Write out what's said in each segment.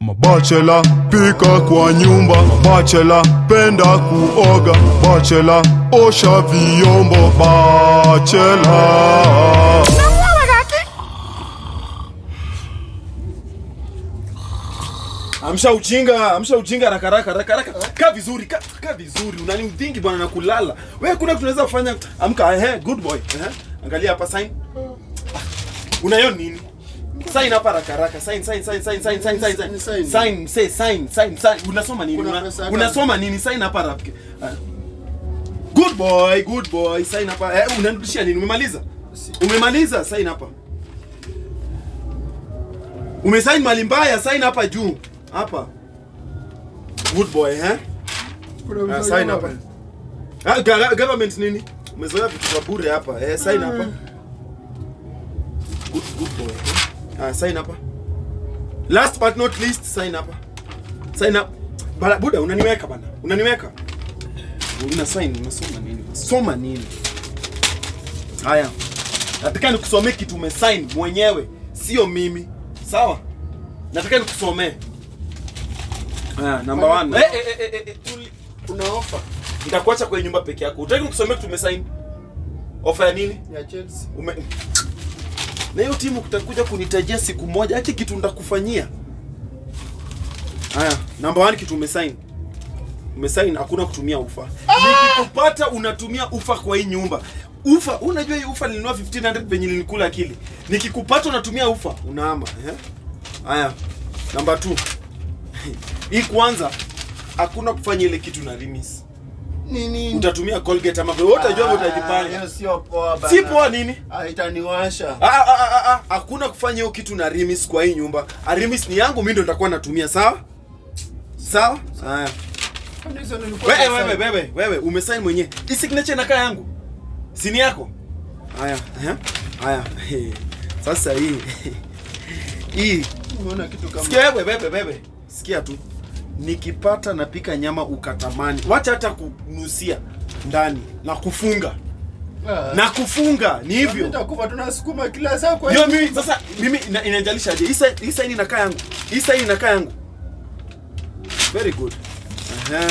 Mabachela pika kwa nyumba, bachela penda kuoga, bachela osha vyombo, bachela Amsha ujinga, amsha ujinga haraka haraka haraka haraka. Kaa vizuri, kaa kaa vizuri. Unani udhingi bwana na kulala. Wewe kuna kitu tunaweza kufanya. Amka, ehe, good boy. Ehe. Angalia hapa sign. Unayo nini? Sign hapa haraka haraka. Sign sign sign sign sign sign sign. Ni Sign, sign. sign say sign sign sign. Unasoma nini? Kuna Una- pesa hapa. Unasoma nini? Sign hapa haraka. Ah. Good boy, good boy. Sign hapa. Eh, unanirudishia nini? Umemaliza? Umemaliza? Sign hapa. Umesign mali mbaya, sign hapa juu. Hapa. Good boy, eh? Kuna Ah, mzee sign hapa. Ah, ga- government nini? Umezoea vitu vya bure hapa. Eh, sign hapa. Good, good boy. eh? Ah, sign hapa. Last but not least, sign hapa. Sign up. Bala, buda unaniweka bana. Unaniweka. Una sign, unasoma nini? Soma nini? Haya. Nataka nikusomee kitu umesign mwenyewe, sio mimi. Sawa? Nataka nikusomee. Haya, number Kwani 1. kuna- Eh eh eh, eh, eh, tuli- Kuna ofa nitakuacha kwenye nyumba peke yako. Utaki nikusomee kitu umesign? Ofa ya nini? ya Chelsea. Ume... Na hiyo timu kutakuja kunitajia siku moja, ati kitu ndakufanyia. Haya, number one kitu umesign. Umesign hakuna kutumia ufa. Nikikupata unatumia ufa kwa hii nyumba. Ufa, unajua hii ufa nilinunua 1500 penye nilikula akili. Nikikupata unatumia ufa, unaama, eh? Haya. Number two. Hii kwanza hakuna kufanya ile kitu na Rimis. Nini? Utatumia Colgate ama wewe utajua Ah, utajipanga. hiyo sio poa bana. Si poa nini? Ah, itaniwasha. Ah, ah, ah, ah, ah, hakuna kufanya hiyo kitu na Rimis kwa hii nyumba. Ah, Rimis ni yangu, mimi ndo nitakuwa natumia, sawa? Sawa? Haya. Kwani hizo nilikuwa Wewe na wewe sign? wewe wewe umesign mwenyewe. Hii signature inakaa yangu. Si ni yako? Haya, eh? Haya. He. Sasa hii. Hii. Umeona kitu kama Sikia wewe wewe wewe. Sikia tu. Nikipata napika nyama ukatamani. Wacha hata kunusia ndani na kufunga. Ah. Na kufunga ni Mimi hivyo. nitakufa tunasukuma kila saa kwa Ndio hiyo. mimi sasa mimi ina- inanijalishaje? Hii sign- hii sign inakaa yangu. Hii sign inakaa yangu. Very good. Aha.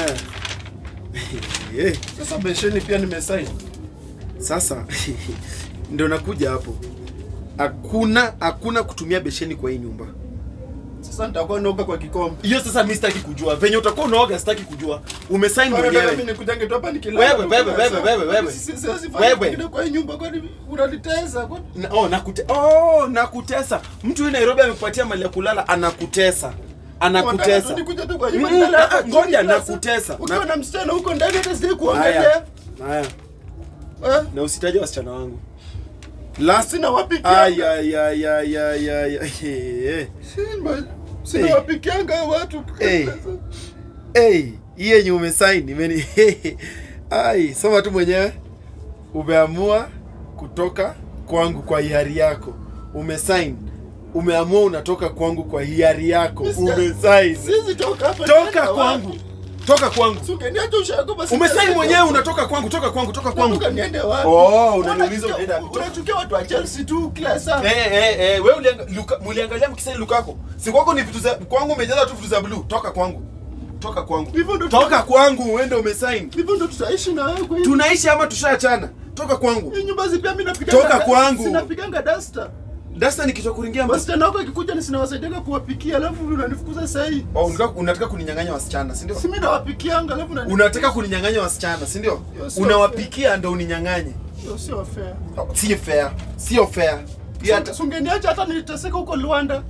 Eh, Sasa besheni pia nimesign. Sasa ndio nakuja hapo. Hakuna hakuna kutumia besheni kwa hii nyumba. Sasa nitakuwa naoga kwa kikombe. Hiyo sasa mimi sitaki kujua. Venye utakuwa unaoga sitaki kujua. Umesign Kwa nini mimi mwenyewe. nikujange tu hapa nikilala? Wewe, wewe, wewe, wewe, wewe. Sisi siwezi fanya Wewe. kingine kwa hii nyumba kwani unanitesa kwani? Na, oh, nakute, oh, nakutesa. Mtu huyu Nairobi amekupatia mali ya kulala anakutesa. Anakutesa. Unataka tu nikuje tu kwa nyumba Mm, nilale hapa ah, chini ngoja, kila saa. nakutesa. Ukiwa Na- na msichana huko ndani hata sijai Haya. kuongelea. Haya. Eh? Na usitaje wasichana wangu. Last Sina wapikia. Ay ay ay ay ay ay. ay. Sina sina Hey. wapikianga watu. Hey. Hey, hii yenye umesign imeni Ai, soma tu mwenyewe. Umeamua kutoka kwangu kwa hiari yako. Umesign. Umeamua unatoka kwangu kwa hiari yako. Mr. Umesign. Sisi toka hapa. Toka nenda kwangu. wapi? Toka kwangu. Si ungeniacha ushago basi. Umesign nenda mwenyewe huko. unatoka kwangu, toka kwangu, toka kwangu. Nataka niende wapi? Oh, unaniuliza Unachukia- unaenda wapi? Unachukia watu wa Chelsea tu kila saa. Eh eh eh, wewe ulianga, luka, muliangalia mkisema Lukako. Si kwako ni vitu za kwangu umejaza tu vitu za blue. Toka kwangu. Toka kwangu. Hivyo ndo Toka kwangu, uende umesign. Hivyo ndo tutaishi na wewe kwa hiyo. Tunaishi ama tushaachana? Toka kwangu. Hii nyumba zi pia mimi napiganga. Toka kwangu. Sinapiganga duster. Dasta ni kichwa kuringia mbasi. Wasichana wako akikuja ni sinawasaidianga kuwapikia alafu unanifukuza saa hii. Oh, unataka unataka kuninyang'anya wasichana, si ndio? Si mimi nawapikianga alafu unani- Unataka kuninyang'anya wasichana, si ndio? Hiyo sio Unawapikia ndio uninyang'anye. Hiyo sio fair. Oh, Si fair. Sio fair. Pia hata Si ungeniacha hata niliteseka huko Luanda.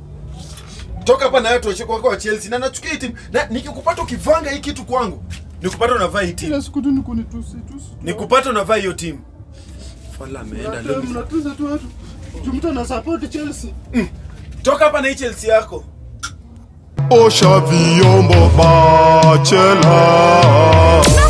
toka hapa na wewe tuache kwa kwa Chelsea na nachukia hii timu. Na nikikupata ukivanga hii kitu kwangu, nikupata unavaa hii timu. Kila siku tu ni kunitusi tusi. Nikupata unavaa hiyo timu. Fala ameenda Mnatuza- leo. Mnatuza tu watu. Juu mtu ana support Chelsea. Toka hapa na hii Chelsea yako. osha vyombo, bachela